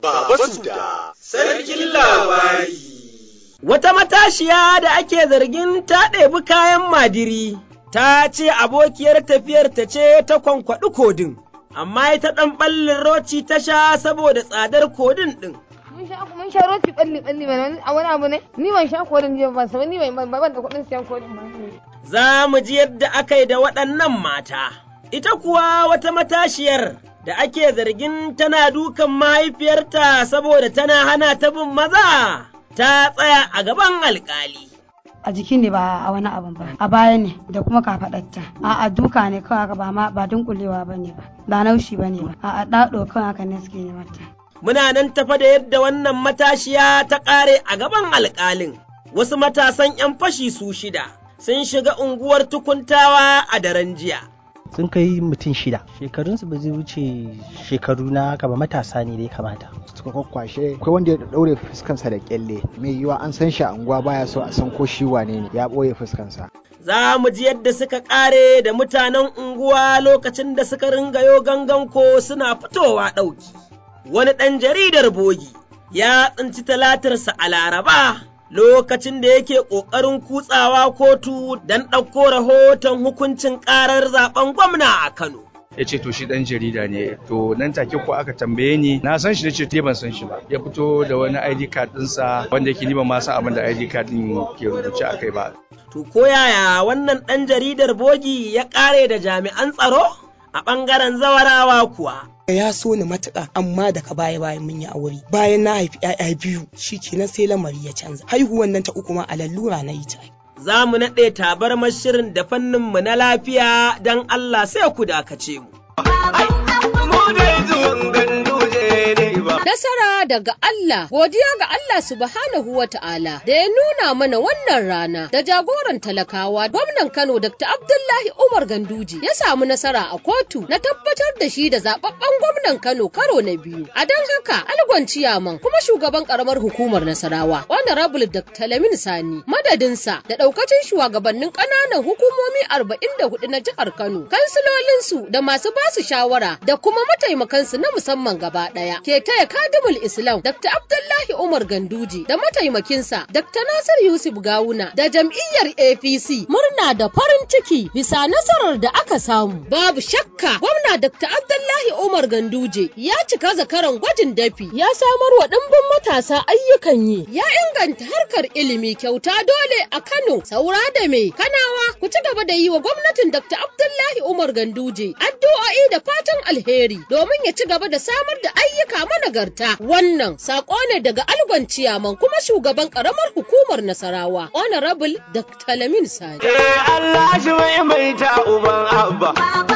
Baba Suda, sarkin labari. Wata matashiya da ake zargin ta ɗebi kayan madiri, ta ce abokiyar tafiyar ta ce ta kwankwaɗi kodin, amma ita ɗan ɓallin roci ta sha saboda tsadar kodin ɗin. mun sha mun sha roti balli balli mana a wani abu ne ni ban sha kodin jiya ban san ni ban ban da kuɗin siyan kodin ba Za mu ji yadda aka yi da waɗannan mata. Ita kuwa wata matashiyar da ake zargin tana dukan mahaifiyarta saboda tana hana ta bin maza, ta tsaya a gaban alkali. a jiki ne ba a wani abun ba a baya ne da kuma kafaɗarta a a duka ne kawai haka ba ma ba dunkulewa ba ne ba ba naushi ba ne ba a a ɗaɗo kawai haka ne suke ne mata Muna nan tafa da yadda wannan matashiya ta ƙare a gaban alƙalin. Wasu matasan ‘yan fashi su shida sun shiga unguwar tukuntawa a daren jiya. sun kai mutum shida shekarunsu ba zai wuce shekaru na haka ba matasa ne dai kamata suka kwakwashe akwai wanda ya daure fuskansa da kyalle mai yiwa an san shi a unguwa baya so a san ko shi wane ne ya ɓoye fuskansa Za mu ji yadda suka ƙare da mutanen unguwa lokacin da suka ringayo gangan ko suna fitowa ɗauki. Wani ɗan jaridar bogi ya tsinci talatarsa a Laraba lokacin da yake ƙoƙarin kutsawa kotu don ɗauko rahoton hukuncin ƙarar zaben gwamna a Kano. ya ce to shi dan jarida ne to nan take ko aka tambaye ni na san shi nace te ban san shi ba ya fito da wani ID card ɗinsa wanda yake ni ban ma san abin da ID card din ke rubuce a kai ba To ko yaya wannan ɗan jaridar bogi ya ƙare da jami'an tsaro a ɓangaren zawarawa kuwa. ya so ni matuƙa amma daga baya bayan mun yi aure bayan na haifi 'ya'ya biyu shikenan sai lamari ya canza haihuwan nan ta uku ma a lallura na yi ta Za mu naɗe tabarmar shirin da fanninmu na lafiya don Allah sai ku dakace mu. Nasara daga Allah, godiya ga Allah subhanahu wa ta'ala da ya nuna mana wannan rana da jagoran talakawa gwamnan Kano Dr. Abdullahi Umar Ganduji ya samu nasara a kotu na tabbatar da shi da zababben gwamnan Kano karo na biyu. A don haka Algon Ciyaman kuma shugaban karamar hukumar Nasarawa, Honorable Dr. Lamin Sani, madadinsa da daukacin shugabannin ƙananan hukumomi arba'in da hudu na jihar Kano, kansilolinsu da masu basu shawara da kuma mataimakansu na musamman gaba ɗaya. Ke taya kadimul Islam Dr. Abdullahi Umar Ganduji da mataimakinsa Dr. Nasir Yusuf Gawuna da jam'iyyar APC murna da farin ciki bisa nasarar da aka samu. Babu shakka gwamna Dr. Abdullahi Umar Ganduje ya cika zakaran gwajin dafi ya samar wa ɗimbin matasa ayyukan yi ya inganta harkar ilimi kyauta dole a Kano saura da me Kanawa ku ci gaba da yi wa gwamnatin Dr. Abdullahi Umar Ganduje addu'o'i da fatan alheri domin ya ci gaba da samar da ayyuka managarta wannan sako ne daga algon ciyaman kuma shugaban karamar hukumar Nasarawa Honorable Dr. Lamin Sani. Allah shi mai mai ta uban abba.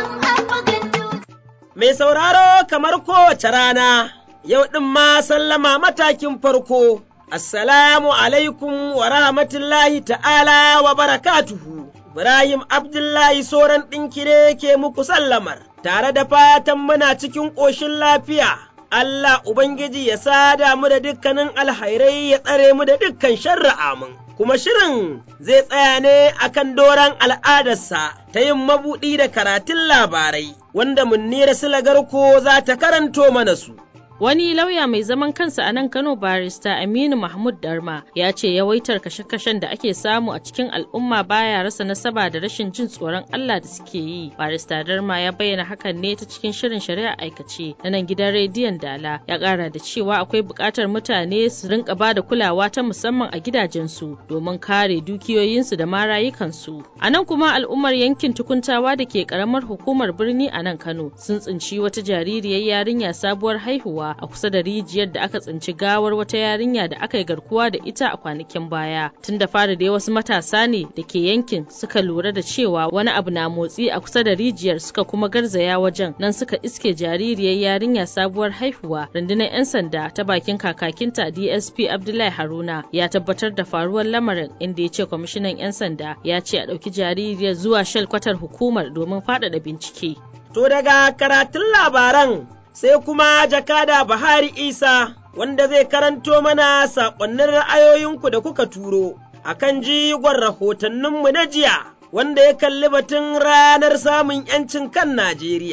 Mai sauraro kamar kowace rana, yau ɗin ma sallama matakin farko, Assalamu alaikum wa rahmatullahi ta'ala wa barakatuhu. Ibrahim Abdullahi Soran ɗinkire ke muku sallamar, tare da fatan muna cikin ƙoshin lafiya. Allah Ubangiji ya sada mu da dukkanin alhairai ya tsare mu da dukkan sharri amin. Kuma shirin zai tsaya ne akan doron al'adarsa ta yin mabuɗi da karatun labarai, wanda munnira silagarko za ta karanto mana su. Wani lauya mai zaman kansa a nan Kano barista Aminu Mahmud Darma ya ce yawaitar kashe-kashen da ake samu a cikin al'umma baya rasa nasaba da rashin jin tsoron Allah da suke yi. Barista Darma ya bayyana hakan ne ta cikin shirin shari'a aikace na nan gidan rediyon Dala ya kara da cewa akwai buƙatar mutane su rinka ba da kulawa ta musamman a gidajensu domin kare dukiyoyinsu da ma rayukansu. A nan kuma al'ummar yankin tukuntawa da ke karamar hukumar birni a nan Kano sun tsinci wata jaririyar yarinya sabuwar haihuwa a kusa da rijiyar da aka tsinci gawar wata yarinya da aka yi garkuwa da ita a kwanakin baya tun da fara dai wasu matasa ne da ke yankin suka lura da cewa wani abu na motsi a kusa da rijiyar suka kuma garzaya wajen nan suka iske jaririyar yarinya sabuwar haihuwa rundunar 'yan sanda ta bakin kakakinta dsp abdullahi haruna ya tabbatar da faruwar lamarin inda ya ce kwamishinan 'yan sanda ya ce a ɗauki jaririyar zuwa shalkwatar hukumar domin faɗaɗa bincike To daga karatun labaran sai kuma jakada Bahari Isa wanda zai karanto mana saƙonnin ra'ayoyinku da kuka turo a kan jigon rahotanninmu na jiya wanda ya kalli batun ranar samun ‘yancin kan Najeriya.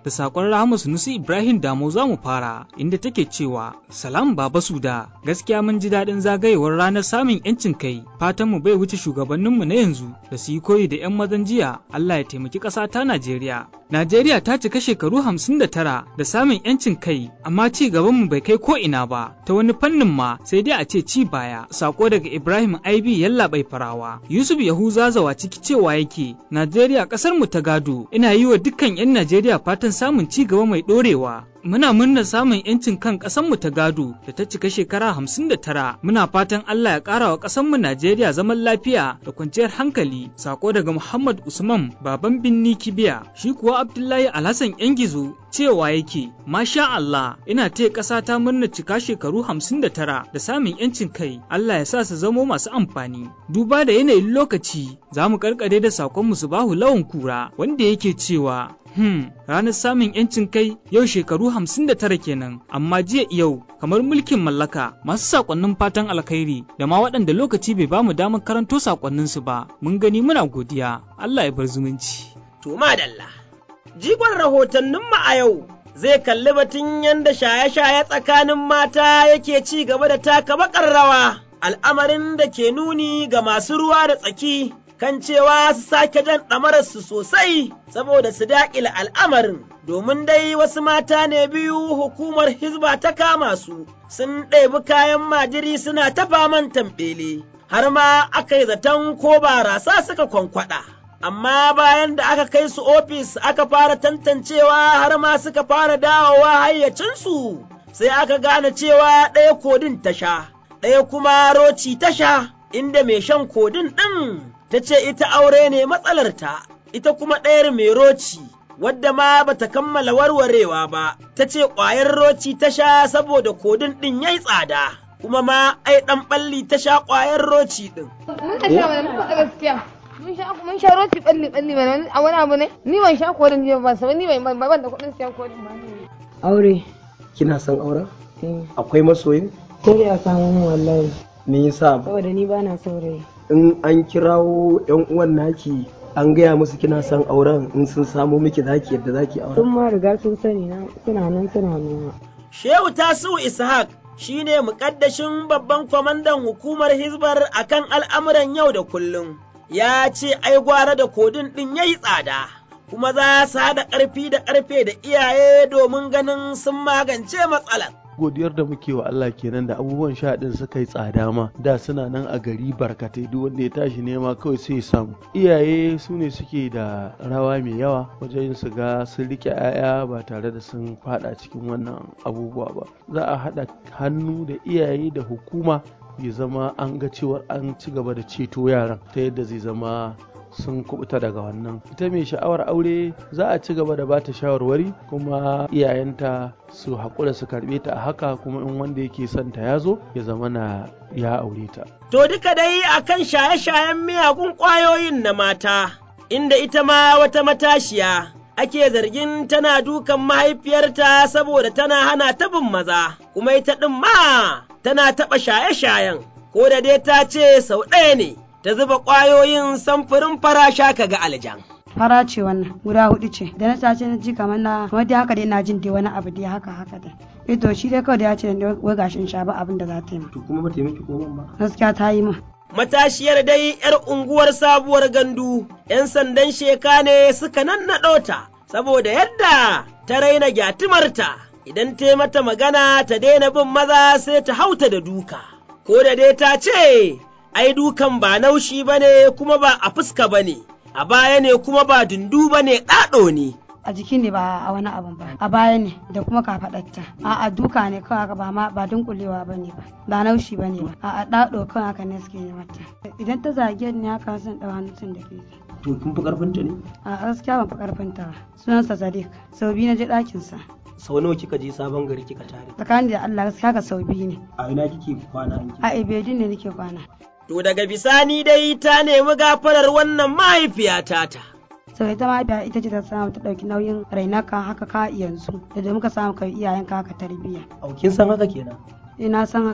da sakon Rahama Sunusi Ibrahim Damo za mu fara inda take cewa Salam Baba Suda gaskiya mun ji daɗin zagayewar ranar samun yancin kai fatan mu bai wuce shugabanninmu na yanzu da su yi koyi da 'yan mazan jiya Allah ya taimaki ƙasa ta Najeriya. Najeriya ta cika shekaru hamsin da tara da samun yancin kai amma ci gaban mu bai kai ko ina ba ta wani fannin ma sai dai a ce ci baya sako daga Ibrahim Aibi yalla bai farawa Yusuf Yahuza zawa ciki cewa yake Najeriya ƙasar mu ta gado ina yi wa dukkan 'yan Najeriya fatan samun ci gaba mai ɗorewa Muna murnar samun 'yancin kan ƙasanmu ta gado da ta cika shekara hamsin da tara. Muna fatan Allah ya ƙara wa ƙasanmu Najeriya zaman lafiya da kwanciyar hankali. Sako daga Muhammad Usman baban binni Kibiya. Shi kuwa Abdullahi Alhassan yan gizo cewa yake Masha Allah ina taya ƙasa ta murnar cika shekaru hamsin da tara da samun 'yancin kai. Allah ya sa su zamo masu amfani. Duba da yanayin lokaci za mu karkare da sakon bahu lawan kura wanda yake cewa Hmm, ranar samun 'yancin kai yau shekaru hamsin da tara kenan, amma jiya yau kamar mulkin mallaka masu sakonnin fatan alkhairi da ma waɗanda lokaci bai bamu damar karanto sakonninsu ba, mun gani muna godiya, Allah ya bar zumunci. To madalla, jigon rahotanninmu a yau zai kalli batun yadda shaye-shaye tsakanin mata yake ci gaba da taka bakar rawa, al'amarin da ke nuni ga masu ruwa da tsaki kan cewa su sake jan ɗamararsu sosai saboda su daƙile al'amarin, domin dai wasu mata ne biyu hukumar Hizba ta kama su, sun ɗebi kayan majiri suna ta faman tamɓele, har ma aka yi zaton ko barasa suka kwankwaɗa. Amma bayan da aka kai su ofis aka fara tantancewa har ma suka fara dawowa hayyacinsu, sai aka gane cewa ɗaya kodin ta sha, ɗaya kuma roci ta sha, inda mai shan kodin ɗin ta ce ita aure ne matsalarta, ita kuma ɗayar mai roci, wadda ma bata kammala warwarewa ba, ta ce ƙwayar roci ta sha saboda kodin ɗin ya yi tsada, kuma ma ai ɗan ɓalli ta sha ƙwayar roci ɗin. Mun sha mana mun faɗa gaskiya. Mun sha mun sha roci ɓalli ɓalli mana a wani abu ne? Ni ban sha kodin jiya ba sama ni ban ban da kuɗin siyan kodin ba. Aure. Kina son auren? Akwai masoyin? Sai a samu wallahi. Me yasa? Saboda ni ba na saurayi. in an kirawo yan uwan naki an gaya musu kina son auren in sun samo miki zaki yadda zaki auren Sun ma riga sun sani na suna nan suna noma. Shehu Tasiu Ishaq shi ne muƙaddashin babban kwamandan hukumar Hizbar akan al'amuran yau da kullum. Ya ce ai gwara da kodin ɗin ya yi tsada, kuma za su haɗa ƙarfi da ƙarfe da iyaye domin ganin sun magance matsalar. godiyar da muke wa Allah kenan da abubuwan sha din suka yi tsada ma da suna nan a gari barkatai duk wanda ya tashi nema kawai sai ya samu iyaye su ne suke da rawa mai yawa wajen su ga sun rike 'ya'ya ba tare da sun fada cikin wannan abubuwa ba za a haɗa hannu da iyaye da hukuma ya zama an ga cewar an ci gaba da ceto yaran ta yadda zai zama sun kubuta daga wannan ita mai sha'awar aure za a ci gaba da ba ta shawarwari kuma iyayenta su haƙura su karɓe ta a haka kuma in wanda yake son ta ya zo ya zama na ya aure ta To duka dai akan shaye-shayen miyagun ƙwayoyin na mata, inda ita ma wata matashiya ake zargin tana dukan mahaifiyarta saboda tana hana ta bin maza, kuma ita ɗin ma tana taɓa shaye-shayen, ko da dai ta ce sau ɗaya ne. ta zuba ƙwayoyin samfurin farasha ka ga aljan. fara ce wannan guda hudu ce da na sace na ji kamar na kamar dai haka dai na jin dai wani abu dai haka haka dai eh to shi dai kawai da ya ce da wai gashin sha ba abin da za ta yi to kuma ba ta yi miki koman ba gaskiya ta yi min matashiyar dai yar unguwar sabuwar gandu yan sandan sheka ne suka nannaɗo ta saboda yadda ta raina gyatumarta idan ta mata magana ta daina bin maza sai ta hauta da duka ko da dai ta ce ai dukan ba naushi ba ne kuma ba a fuska ba ne, a baya ne kuma ba dundu ba ne ɗaɗo ne. a jiki ne ba a wani abun ba a baya ne da kuma kafaɗarta a a duka ne kawai haka ba ma ba dunkulewa ba ne ba ba naushi ba ne ba a a ɗaɗo kawai haka ne suke yi mata idan ta zage ni haka zan ɗau hannun da ke to kin fi karfin ta ne a gaskiya ban fi karfin ta ba sunansa sadiq sau biyu na je ɗakinsa sau nawa kika je sabon gari kika tare tsakanin da Allah gaskiya ka sau biyu ne a ina kike kwana a ibedin ne nake kwana To daga bisani dai ta nemi gafarar wannan mahaifiyata ta. sau ita mahaifiya ita ce ta samu ta ɗauki nauyin rainaka haka ka yanzu da muka samu kai iyayen ka haka tarbiyya au kin san haka kenan eh na san haka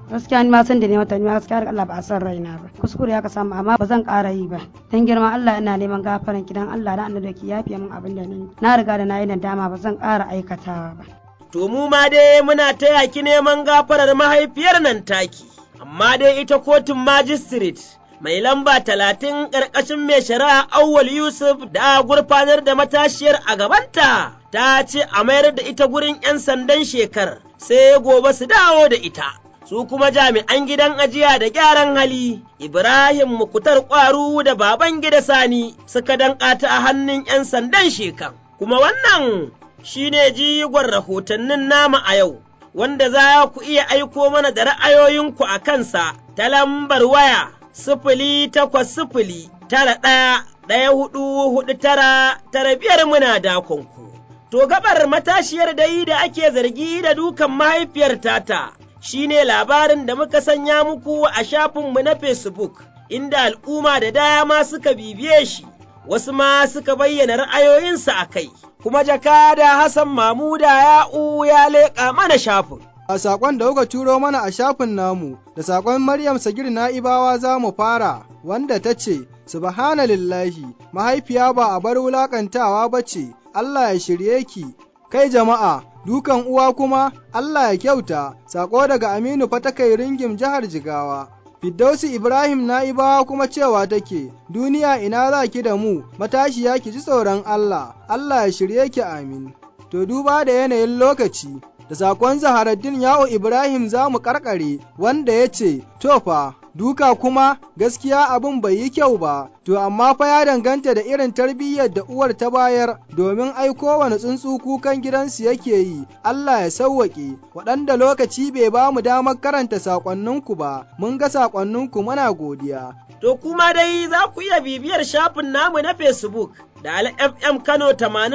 gaskiya ni ma san da ne mata ni ma gaskiya Allah ba a san raina ba kuskure ya ka samu amma ba zan ƙara yi ba dan girman Allah ina neman gafaran kidan Allah da annabi ki yafe min abin da ni na riga da na yi nadama ba zan ƙara aikatawa ba to mu ma dai muna taya ki neman gafarar mahaifiyar nan taki amma dai ita kotun magistrate mai lamba talatin ƙarƙashin mai shari'a Auwal Yusuf da gurfanar da matashiyar a gabanta ta ce a mayar da ita gurin 'yan sandan shekar sai gobe su dawo da ita. Su kuma jami'an gidan ajiya da gyaran hali, Ibrahim Mukutar Ƙwaru da baban gida Sani suka danƙata a hannun 'yan sandan shekan. Kuma wannan shi ne jigon rahotannin nama a yau, wanda za ku iya aiko mana da ra'ayoyinku a kansa ta lambar waya sifili takwas sifili tara ɗaya ɗaya hudu hudu tara tara biyar muna dakonku. To gabar matashiyar dai da ake zargi da dukan mahaifiyar tata shi ne labarin da muka sanya muku a shafinmu na Facebook, inda al'umma da dama suka bibiye shi, wasu ma suka bayyana ra'ayoyinsu a kai, kuma jakada Hassan Mamuda ya'u ya leƙa mana shafin. A saƙon da kuka turo mana a shafin namu, da saƙon Maryam Sagir Na'ibawa za mu fara, wanda ta ce, Subhanallahi, mahaifiya ba a bar wulaƙantawa ba ce, Allah ya shirye ki, kai jama'a, dukan uwa kuma, Allah ya kyauta, saƙo daga Aminu Fatakai Ringim jihar Jigawa. Fiddausi Ibrahim Na'ibawa kuma cewa take, duniya ina za ki da mu, matashiya ki ji tsoron Allah, Allah ya shirye ki amin. To duba da yanayin lokaci, da sakon Zaharaddin Yawo Ibrahim za mu karkare wanda ya ce, To fa, duka kuma gaskiya abin bai yi kyau ba, to amma fa ya danganta da irin tarbiyyar da uwar ta bayar domin ai kowane tsuntsu kukan gidansu yake yi, Allah ya sauwaƙe, waɗanda lokaci bai ba mu damar karanta saƙonninku ba, mun ga saƙonninku muna godiya. To kuma dai za ku iya bibiyar shafin namu na Facebook. da FM Kano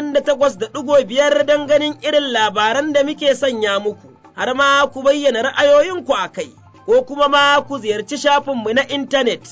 88.5 don ganin irin labaran da muke sanya muku, har ma ku bayyana ra'ayoyinku a kai, ko kuma ma ku ziyarci shafinmu na intanet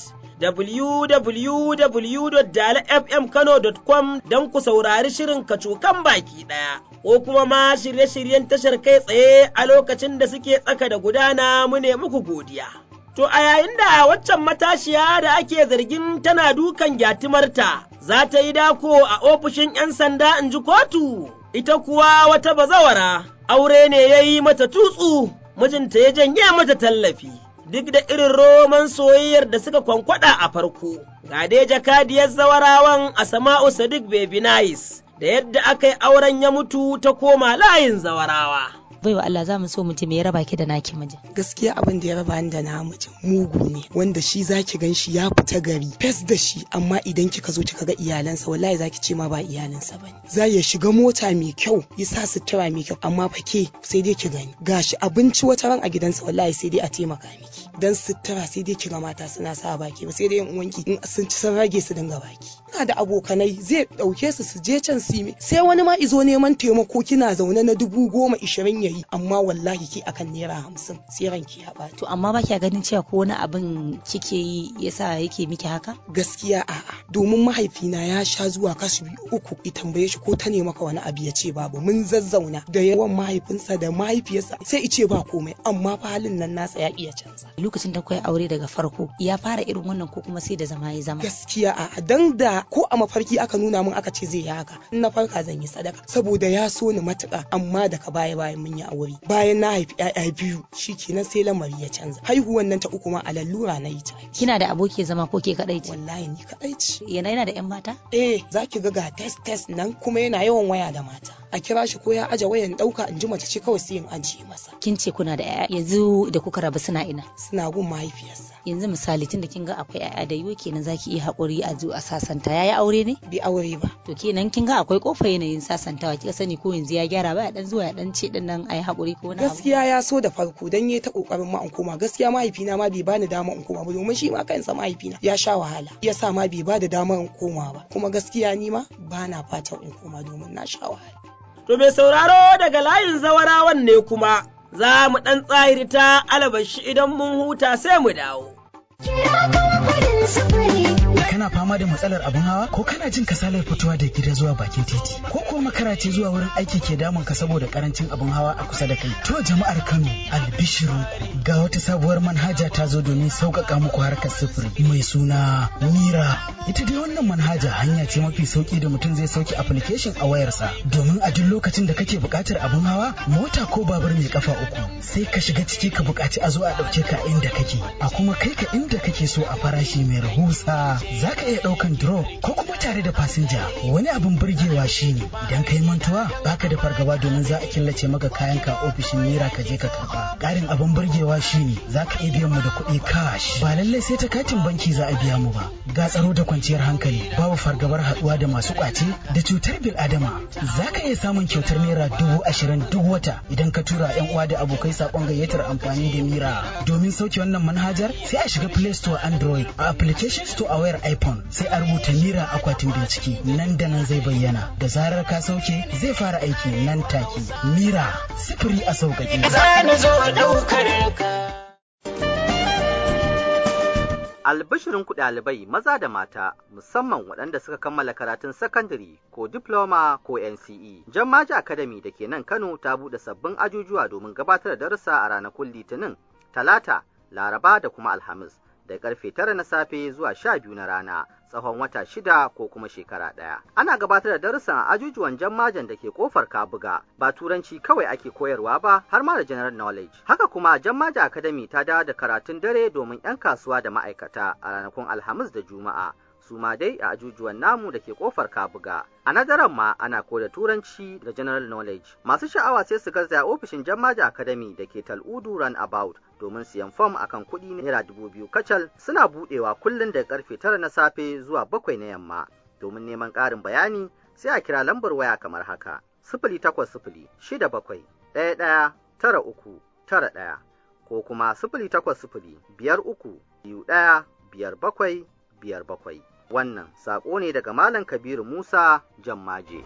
www.dalafmkano.com don ku saurari shirin kacokan baki ɗaya, ko kuma ma shirye-shiryen tashar kai tsaye a lokacin da suke tsaka da gudana mu ne muku godiya. To a yayin da waccan matashiya da ake zargin tana dukan gyatimarta za ta yi dako a ofishin ‘yan sanda in ji kotu, ita kuwa wata bazawara, aure ne ya yi mata tutsu, mijinta ya janye mata tallafi. Duk da irin roman soyayyar da suka kwankwada a farko, ga dai jakadiyar zawarawan a sama'u Sadiq Baby Nice, da yadda aka yi auren ya mutu ta koma layin zawarawa. baiwa Allah za mu so mutum ya raba ki da naki mijin. Gaskiya abin da ya raba ni da na mijin mugu ne wanda shi zaki gan shi ya fita gari fes da shi amma idan kika zo kika ga iyalansa wallahi zaki ce ma ba iyalansa bane. Za ya shiga mota mai kyau ya sa sutura mai kyau amma fa ke sai dai ki gani gashi abinci wata ran a gidansa wallahi sai dai a taimaka miki dan sutura sai dai kiga mata suna sa baki ba sai dai yan uwanki in sun ci sun rage su dinga baki. Ina da abokanai zai dauke su su je can su sai wani ma izo neman taimako kina zaune na dubu goma ishirin ya yi amma wallahi ki akan naira hamsin sai ranki ya ɓaci. To amma ba kya ganin cewa ko wani abin kike yi yasa yake miki haka? Gaskiya a'a domin mahaifina ya sha zuwa kasu biyu uku i tambaye shi ko ta ne maka wani abu ya ce babu mun zazzauna da yawan mahaifinsa da mahaifiyarsa sai ice ba komai amma fa halin nan nasa ya iya canza. Lokacin da kai aure daga farko ya fara irin wannan ko kuma sai da zama ya zama. Gaskiya a'a dan da ko a mafarki aka nuna min aka ce zai yi haka in na farka zan yi sadaka saboda ya so ni matuƙa amma daga baya bayan mun yi aure bayan na haifi ƴaƴa biyu shikenan sai lamari ya canza haihuwan nan ta uku ma a lallura na yi ta kina da aboki zama ko ke kadai ce wallahi ni kadai ce yana yana da ƴan mata eh zaki ga ga test test nan kuma yana yawan waya da mata a kira shi ko ya aje wayan dauka in ji mace ce kawai sai in ajiye masa kin ce kuna da ƴaƴa yanzu da kuka rabu suna ina suna gun mahaifiyarsa yanzu misali tunda kin ga akwai ƴaƴa da yiwu kenan zaki iya haƙuri a zo a sasanta yayi aure ne bi aure ba to kenan kin ga akwai kofa yanayin sasantawa kika sani ko yanzu ya gyara ba ya dan zuwa ya dan ce din nan ayi haƙuri ko wani gaskiya ya so da farko dan yayi ta kokarin ma in koma gaskiya mahaifina ma bai bani dama in koma ba domin shi ma kansa mahaifina ya sha wahala yasa ma bai bada dama in koma ba kuma gaskiya ni ma bana fatan in koma domin na sha wahala to mai sauraro daga layin zawarawan ne kuma za mu ɗan tsahirta alabashi idan mun huta sai mu dawo. Kira kuma kudin sufuri kana fama da matsalar abin hawa ko kana jin kasalar fitowa da gida zuwa bakin titi ko ko makara ce zuwa wurin aiki ke damun ka saboda karancin abin hawa a kusa da kai to jama'ar Kano albishirinku ga wata sabuwar manhaja ta zo domin sauƙaƙa muku harkar sufuri mai suna Mira ita dai wannan manhaja hanya ce mafi sauki da mutum zai sauke application a wayarsa domin a duk lokacin da kake buƙatar abin hawa mota ko babur mai kafa uku sai ka shiga ciki ka buƙaci a zo a ɗauke ka inda kake a kuma kai ka inda kake so a farashi mai rahusa za ka iya ɗaukan drop ko kuma tare da fasinja wani abin burgewa shine idan ka yi mantuwa baka da fargaba domin za a killace maka kayan ka ofishin mira ka je ka karɓa ƙarin abin burgewa shine za ka iya biyan mu da kuɗi cash ba lallai sai ta katin banki za a biya mu ba ga tsaro da kwanciyar hankali babu fargabar haɗuwa da masu ƙwace da cutar bil'adama za ka iya samun kyautar naira dubu ashirin duk wata idan ka tura yan uwa da abokai saƙon gayyatar amfani da mira domin sauke wannan manhajar sai a shiga play store android a application store a wayar iphone sai a rubuta mira akwatin bincike nan da nan zai bayyana da zarar ka sauke zai fara aiki nan take mira sifiri a sauƙaƙe Albishirin ku ɗalibai maza da mata musamman waɗanda suka kammala karatun sakandare ko diploma ko NCE. Jammaji Academy da ke nan Kano ta buɗe sabbin ajujuwa domin gabatar da darussa a ranakun Litinin, Talata, Laraba da kuma Alhamis. da karfe tara na safe zuwa sha biyu na rana tsawon wata shida ko kuma shekara ɗaya. Ana gabatar da darussan a ajujuwan jammajan da ke kofar Kabuga ba turanci kawai ake koyarwa ba har ma da general knowledge. Haka kuma jammaja academy ta dawo da karatun dare domin 'yan kasuwa da ma'aikata a ranakun Alhamis da Juma'a. su ma dai a ajujuwan namu da ke kofar kabuga a nadaran ma ana koda turanci da general knowledge masu sha'awa sai su garzaya ofishin jammaja academy da ke tal'udu run about domin siyan fom akan kuɗi naira dubu biyu kacal suna buɗewa kullum da karfe tara na safe zuwa bakwai na yamma domin neman ƙarin bayani sai a kira lambar waya kamar haka sifili takwas sifili shida bakwai ɗaya ɗaya tara uku tara ɗaya ko kuma sifili takwas sifili biyar uku biyu ɗaya biyar bakwai biyar bakwai wannan saƙo ne daga Malam Kabiru Musa Jammaje.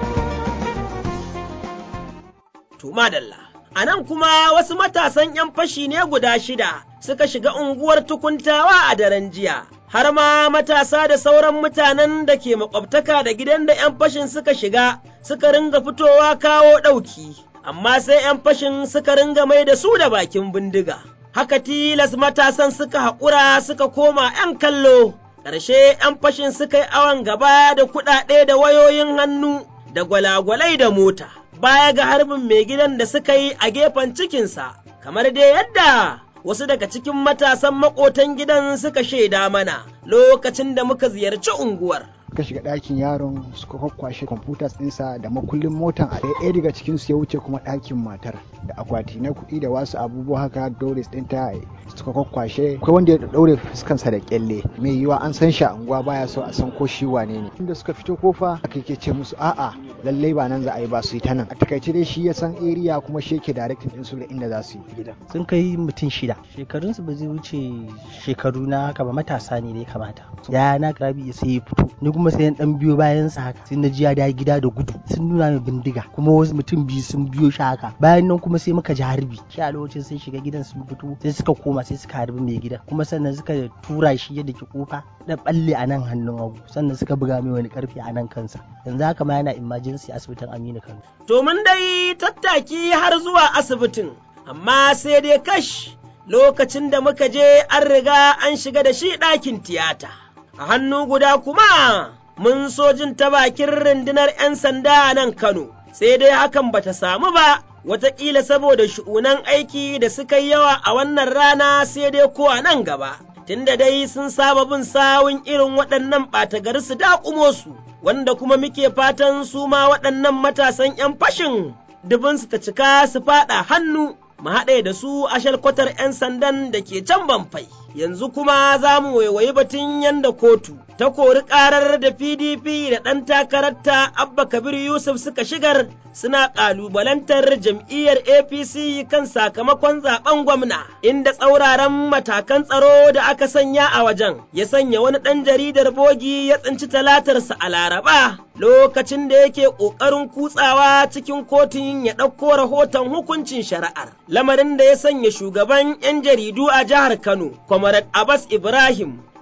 To madalla. A nan kuma wasu matasan ‘yan fashi ne guda shida suka shiga unguwar tukuntawa a daren jiya, har ma matasa da sauran mutanen da ke makwabtaka da gidan da ‘yan fashin suka shiga suka ringa fitowa kawo ɗauki, amma sai ‘yan fashin suka ringa mai da su da bakin bindiga. Haka tilas matasan suka haƙura suka koma ‘yan kallo. ƙarshe ‘yan fashin suka yi awon gaba da kuɗaɗe da wayoyin hannu da gwalagwalai da mota, baya ga harbin mai gidan da suka yi a gefen cikinsa, kamar dai yadda wasu daga cikin matasan maƙotan gidan suka shaida mana lokacin da muka ziyarci unguwar. suka shiga ɗakin yaron suka kwakwashe kwamfutas ɗinsa da makullin motan a ɗaya daga cikin su ya wuce kuma ɗakin matar da akwati na kuɗi da wasu abubuwa haka doris ɗinta suka kwakwashe akwai wanda ya ɗaure fuskansa da kyalle mai yiwa an san shi a unguwa baya so a san ko shi wane ne inda suka fito kofa aka ke ce musu a'a lallai ba nan za a yi ba su yi ta nan a takaice dai shi ya san area kuma shi yake directing ɗinsu da inda za su yi gidan sun kai mutum shida shekarunsu ba zai wuce shekaru na haka ba matasa ne dai kamata ya na karabi sai ya fito ni kuma sai dan biyo bayan sa haka sai na ji ya da gida da gudu sun nuna min bindiga kuma wasu mutum biyu sun biyo shi haka bayan nan kuma sai muka ji harbi shi a lokacin sun shiga gidan sun fito sai suka koma sai suka harbi mai gidan kuma sannan suka tura shi yadda ke kofa da balle a nan hannun hagu sannan suka buga mai wani karfe a nan kansa yanzu haka ma yana emergency asibitin Aminu Kano to mun dai tattaki har zuwa asibitin amma sai dai kash lokacin da muka je an riga an shiga da shi ɗakin tiyata a hannu guda kuma mun so jin ta bakin rundunar 'yan sanda a nan Kano, sai dai hakan bata samu ba, wataƙila saboda shu'unan aiki da suka yi yawa a wannan rana sai dai ko a nan gaba. Tunda dai sun saba bin sawun irin waɗannan ɓata gari su daƙumo su, wanda kuma muke fatan su ma waɗannan matasan 'yan fashin dubinsu ta cika su faɗa hannu, mu haɗe da su a shalkwatar 'yan sandan da ke can banfai. yanzu kuma za mu waiwayi batun yanda kotu ta kori ƙarar da PDP da ɗan takararta Abba Kabir Yusuf suka shigar suna ƙalubalantar jam'iyyar APC kan sakamakon zaben gwamna inda tsauraran matakan tsaro da aka sanya a wajen ya sanya wani ɗan jaridar bogi ya tsinci talatarsa a Laraba lokacin da yake ƙoƙarin kutsawa cikin kotun ya ɗauko rahoton hukuncin shari'ar lamarin da ya sanya shugaban 'yan jaridu a jihar Kano Comrade Abbas Ibrahim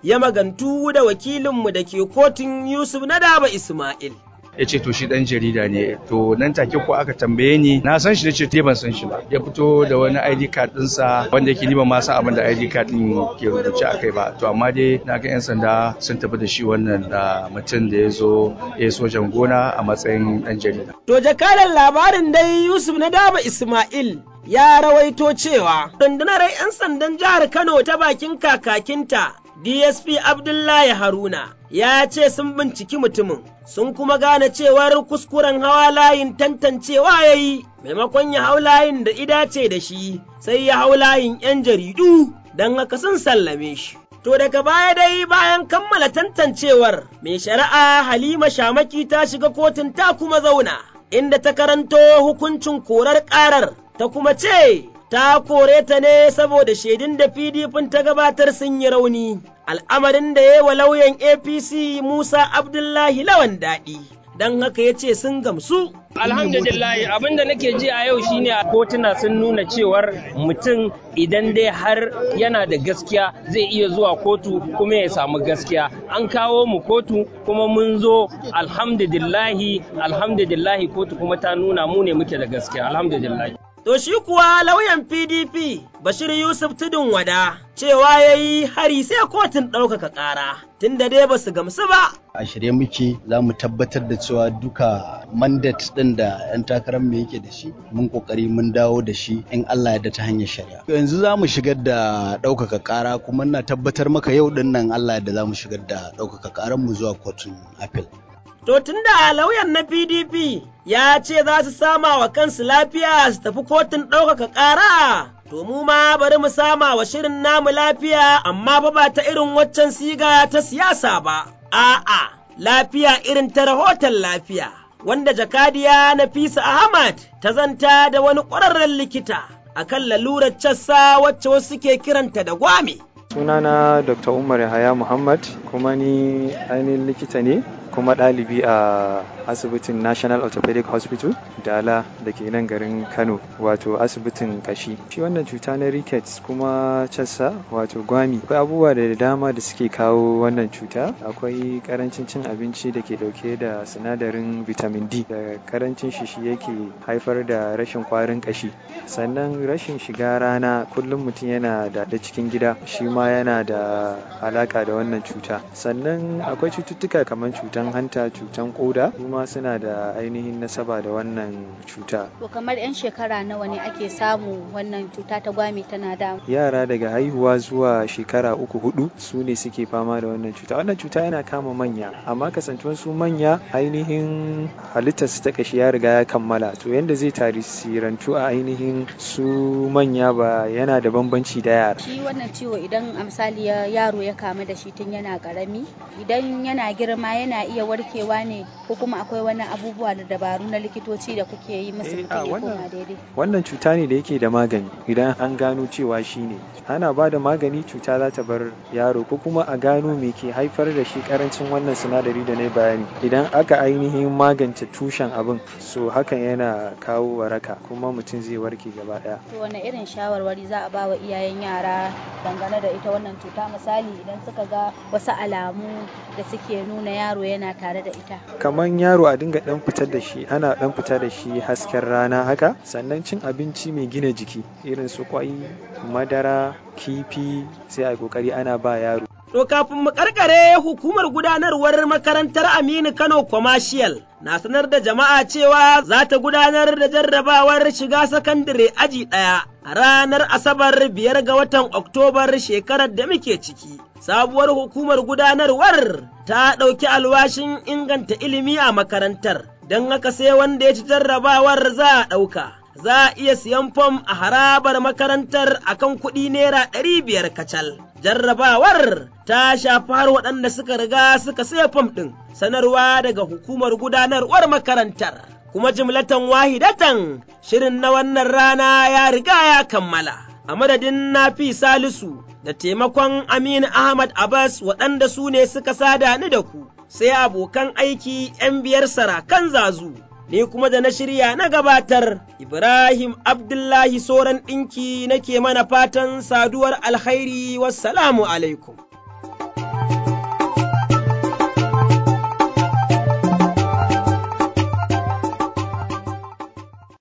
ya magantu da wakilinmu da ke kotun Yusuf na Daba Ismail. ya ce to shi dan jarida ne to nan take ko aka tambaye ni na san shi nace te ban san shi ba ya fito da wani ID card dinsa wanda yake ni ban ma san abin da ID card din ke rubuce akai ba to amma dai na ga yan sanda sun tafi da shi wannan da mutum da ya zo ya sojan gona a matsayin dan jarida To jakadan labarin dai Yusuf na Daba Ismail ya rawaito cewa rundunar 'yan sandan jihar Kano ta bakin kakakinta DSP Abdullahi Haruna ya ce sun binciki mutumin sun kuma gane cewar kuskuren hawa layin tantancewa ya yi maimakon ya hau layin da idace da shi sai ya hau layin 'yan jaridu don haka sun sallame shi. To daga baya dai bayan kammala tantancewar mai shari'a Halima Shamaki ta shiga kotun ta kuma zauna inda ta karanto hukuncin korar ƙarar ta kuma ce ta kore ta ne saboda shaidun da PDP ta gabatar sun yi rauni. Al'amarin da ya yi wa lauyan APC Musa Abdullahi lawan daɗi, don haka ya ce sun gamsu. Alhamdulillah abin da nake ji a yau shine kotuna sun nuna cewar mutum idan dai har yana da gaskiya zai iya zuwa kotu kuma ya samu gaskiya an kawo mu kotu kuma mun zo alhamdulillahi alhamdulillahi kotu kuma ta nuna mu ne muke da gaskiya alhamdulillahi To shi kuwa lauyan PDP Bashir Yusuf Tudun Wada cewa ya yi hari sai kotun ɗaukaka ƙara tunda dai ba su gamsu ba. A shirye muke za mu tabbatar da cewa duka mandat ɗin da 'yan takarar mu yake da shi mun kokari mun dawo da shi in Allah ya da ta hanyar shari'a. Yanzu za mu shigar da ɗaukaka ƙara kuma na tabbatar maka yau ɗin nan Allah da za mu shigar da ɗaukaka ƙarar mu zuwa kotun appeal. To tun da lauyan na PDP ya ce za su sama wa kansu lafiya su tafi kotun ɗaukaka ƙara, to mu ma bari mu sama wa shirin namu lafiya amma fa ba ta irin waccan siga ta siyasa ba, a'a lafiya irin ta rahoton lafiya, wanda jakadiya Nafisa Ahmad ta zanta da wani ƙwararren likita akan lalurar cassa wacce wasu ke kiranta da gwame. sunana dr umar yahaya muhammad kuma ni ainihin likita ne kuma ɗalibi a asibitin national orthopedic hospital dala da ke nan garin kano wato asibitin kashi shi wannan cuta na rickets kuma cassa wato gwami akwai abubuwa da dama da suke kawo wannan cuta akwai karancin cin abinci da ke dauke da sinadarin vitamin d da karancin shi shi yake haifar da rashin kwarin kashi sannan rashin shiga rana kullum mutum yana da cikin gida shi ma yana da alaka da wannan cuta sannan akwai cututtuka kamar cutan hanta cutan koda kuma suna da ainihin nasaba da wannan cuta to kamar 'yan shekara nawa ne ake samu wannan cuta ta gwami tana da yara daga haihuwa zuwa shekara uku hudu su ne suke fama da wannan cuta wannan cuta yana kama manya amma kasantuwan su manya ainihin halittarsu ta kashi ya riga ya kammala to yanda zai tarisirantu a ainihin su manya ba yana da bambanci da yara shi wannan ciwo idan a misali yaro ya kamu da shi tun yana karami idan yana girma yana iya warkewa ne ko kuma akwai wani abubuwa da dabaru na likitoci da kuke yi musu mutum ya koma daidai wannan cuta ne da yake da magani idan an gano cewa shi ne ana ba da magani cuta za ta bar yaro ko kuma a gano me ke haifar da shi karancin wannan sinadari da na bayani idan aka ainihin magance tushen abin so hakan yana kawo waraka kuma mutum zai warke gaba daya to wani irin shawarwari za a ba wa iyayen yara dangane da ita wannan cuta misali idan suka ga wasu alamu da suke nuna yaro yana tare da ita kamar yaro a dinga dan fitar da shi ana dan fita da shi hasken rana haka sannan cin abinci mai gina jiki irin su kwai madara kifi sai a kokari ana ba yaro To kafin mu karkare hukumar gudanarwar makarantar Aminu Kano Commercial na sanar da jama'a cewa za ta gudanar da jarrabawar shiga sakandare aji ɗaya a ranar Asabar biyar ga watan Oktobar shekarar da muke ciki. Sabuwar hukumar gudanarwar ta ɗauki alwashin inganta ilimi a makarantar, don haka sai wanda ya ci jarrabawar za a ɗauka. Za a iya siyan fom a harabar makarantar akan kuɗi naira ɗari biyar kacal. jarrabawar ta shafi har waɗanda suka riga suka saya fam ɗin sanarwa daga hukumar gudanarwar makarantar kuma jimlatan wahidatan shirin na wannan rana ya riga ya kammala a madadin nafi salisu da taimakon aminu ahmad abbas waɗanda su ne suka sada ni da ku sai abokan aiki 'yan biyar sarakan zazu ni kuma da na shirya na gabatar Ibrahim Abdullahi Soran ɗinki nake mana fatan saduwar alkhairi wassalamu alaikum.